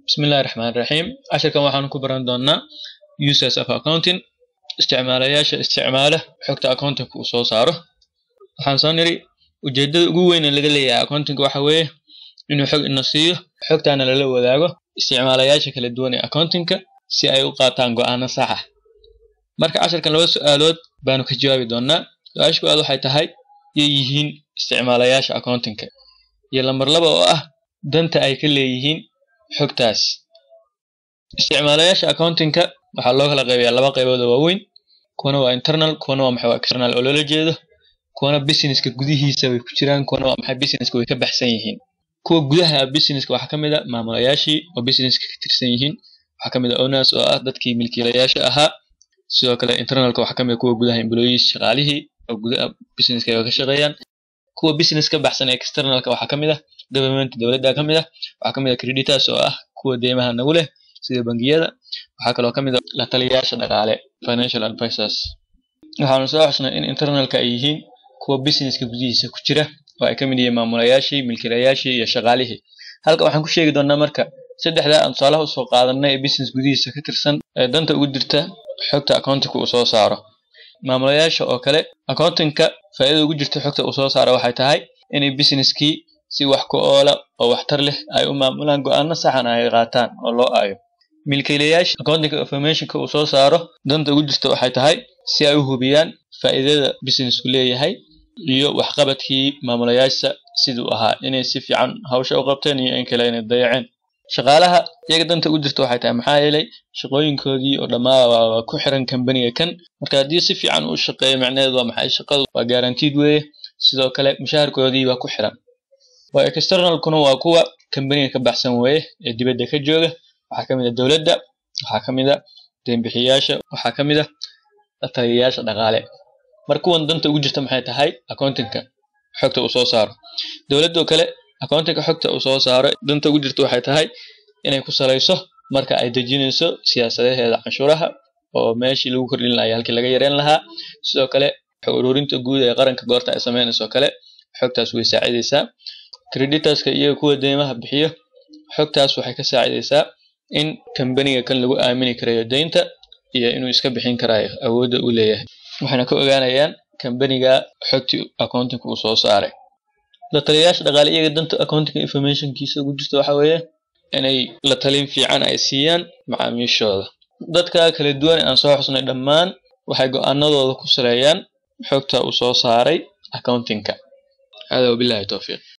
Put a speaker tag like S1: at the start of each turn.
S1: Bismillahi Raxmaani Raxiim. Casharkan waxaan ku baran doonaa uses of accounting isticmaalayaasha isticmaala xogta accounting uu soo saaro. Waxaan soo niri ujeedada ugu weyn ee laga leeyahay accounting waxa weeye inuu xog ina siiyo xogtaana lala wadaago isticmaalayaasha kala duwan ee accountingka si ay u qaataan go'aano sax ah. Marka casharkan laba su'aalood baanu ka jawaabi doonaa. Su-aasha koowaad waxay tahay yay yihiin isticmaalayaasha accountingka iyo lambar laba oo ah danta ay ka leeyihiin xogtaas isticmaalayaasha accountingka waxaa loo kala qaybiyaa laba qaybood oo waaweyn kuwana waa internal kuwana waa maxay waa external oo loola jeedo kuwana businesska gudihiisa way ku jiraan kuwana waa maxay businesska way ka baxsan yihiin kuwa gudaha businesska waxaa ka mid ah maamulayaashii oo businesska ka tirsan yihiin waxaa ka mid ah owners oo ah dadkii milkiilayaasha ahaa sidoo kale internalka waxaa ka mid ah kuwa gudaha employees shaqaalihii oo gudaha businesska ay ka shaqeeyaan kuwa business ka baxsan ee externalka waxaa ka mid ah government dowladda ka mid ah waxaa ka mid ah creditors oo ah kuwa deymaha nagu leh sida bangiyada waxaa kaloo ka mid ah la taliyayaasha dhaqaale financial advisors waxaanu soo xusnay in internalka ay yihiin kuwa businesska gudihiisa ku jira oo ay ka mid yihiin maamulayaashii milkiilayaashii iyo shaqaalihii halka waxaan ku sheegi doonaa marka saddexdaa aan tusaalaha usoo qaadanay ee business gudihiisa ka tirsan ee danta ugu jirta xogta accountingka uu soo saaro maamulayaasha oo kale accountingka faa'iidada ugu jirta xogta uu soo saaro waxay tahay inay businesskii si wax ku oola oo waxtar leh ay u maamulaan go'aano saxan ay qaataan oo loo aayo milkiilayaasha accounting informationka uu soo saaro danta ugu jirta waxay tahay si ay u hubiyaan faa'iidada businessku leeyahay iyo waxqabadkii maamulayaasha siduu ahaa inay si fiican hawsha u qabteen iyo in kale inay dayaceen shaqaalaha iyaga danta ugu jirta waxay tahay maxaa yeelay shaqooyinkoodii oo dhammaa waa ku xiran kambaniga kan marka haddii si fiican uu shaqeeyo macnaheedu waa maxay shaqadu waa guaranteed weeye sidoo kale mushaharkoodii waa ku xiran waa externalkuna waa kuwa kambaniga ka baxsan weeye ee dibadda ka jooga waxaa ka mid ah dowladda waxaa ka mid ah deynbixiyayaasha waxaa ka mid ah la taliyayaasha dhaqaale mar kuwan danta ugu jirta maxay tahay accountingka xogta uu soo saaro dowladoo kale accountingka xogta uu soo saaro danta ugu jirta waxay tahay inay ku salayso marka ay dejinayso siyaasadaheeda canshuuraha oo meeshii lagu kordhin lahaa halkii laga yareyn lahaa sidoo kale xog ururinta guud ee qaranka goorta ay sameynayso kale xogtaas way saacidaysaa creditorska iyo kuwa deymaha bixiyo xogtaas waxay ka saacidaysaa in kambaniga kan lagu aamini karayo deynta iyo inuu iska bixin karayo awoodda uu leeyahay waxayna ka ogaanayaan kambaniga xogtii accountingka uu soo saaray la taliyayaasha dhaqaale iyaga danta accounting informationkiisa ugu jirta waxa weeye inay la talin fiican ay siiyaan macaamiishooda dadka kala duwan aan soo xusnay dhammaan waxay go'aanadooda ku saleeyaan xogta uu soo saaray accountingka hada wabillahi towfiiq